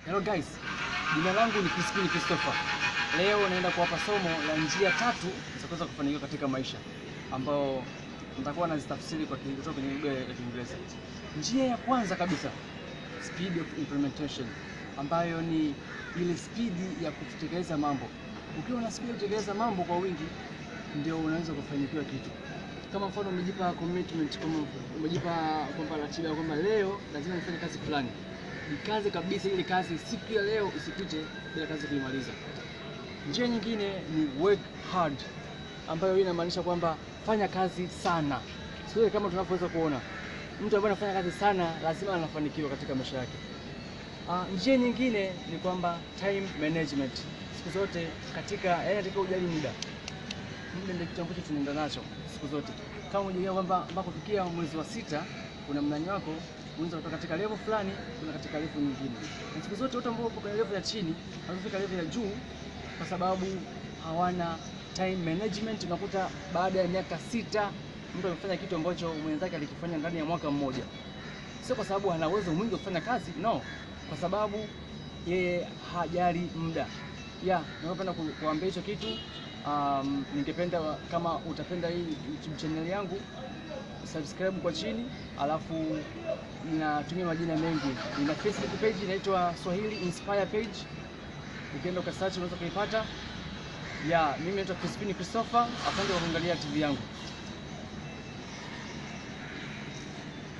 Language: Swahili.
Hello guys, jina langu ni Crispin Christopher. Leo naenda kuwapa somo la njia tatu za kuweza kufanikiwa katika maisha, ambao nitakuwa nazitafsiri kwa kutoka kwenye lugha ya Kiingereza. Njia ya kwanza kabisa, speed of implementation, ambayo ni ile spidi ya kutekeleza mambo. Ukiwa na spidi ya kutekeleza mambo kwa wingi, ndio unaweza kufanikiwa kitu. Kama mfano umejipa commitment, kama umejipa kwamba ratiba kwamba leo lazima nifanye kazi fulani ikaze kabisa ile kazi siku ya leo isipite bila kazi kuimaliza. Njia nyingine ni work hard, ambayo hii inamaanisha kwamba fanya kazi sana. Siku ile kama tunavyoweza kuona mtu ambaye anafanya kazi sana lazima anafanikiwa katika maisha yake. Ah, njia nyingine ni kwamba time management. Siku zote katika yaani katika ujali muda. Muda ndio kitu ambacho tunaenda nacho siku zote. Kama unajua kwamba mpaka kufikia mwezi wa sita kuna mnani wako unaweza kutoka katika level fulani kuna katika level nyingine. Na siku zote watu ambao wako kwenye level ya chini wanafika level ya juu kwa sababu hawana time management. Unakuta baada ya miaka sita mtu amefanya kitu ambacho mwenzake alikifanya ndani ya mwaka mmoja. Sio kwa sababu ana uwezo mwingi wa kufanya kazi, no, kwa sababu yeye hajali muda. Ya, ningependa ku- kuambia hicho kitu. Um, ningependa kama utapenda hii YouTube channel yangu subscribe kwa chini, alafu ninatumia majina mengi. Nina Facebook page inaitwa Swahili Inspire page, ukienda ukasearch unaweza kuipata. Ya, mimi naitwa Crispin Christopher. Asante kwa kuangalia TV yangu.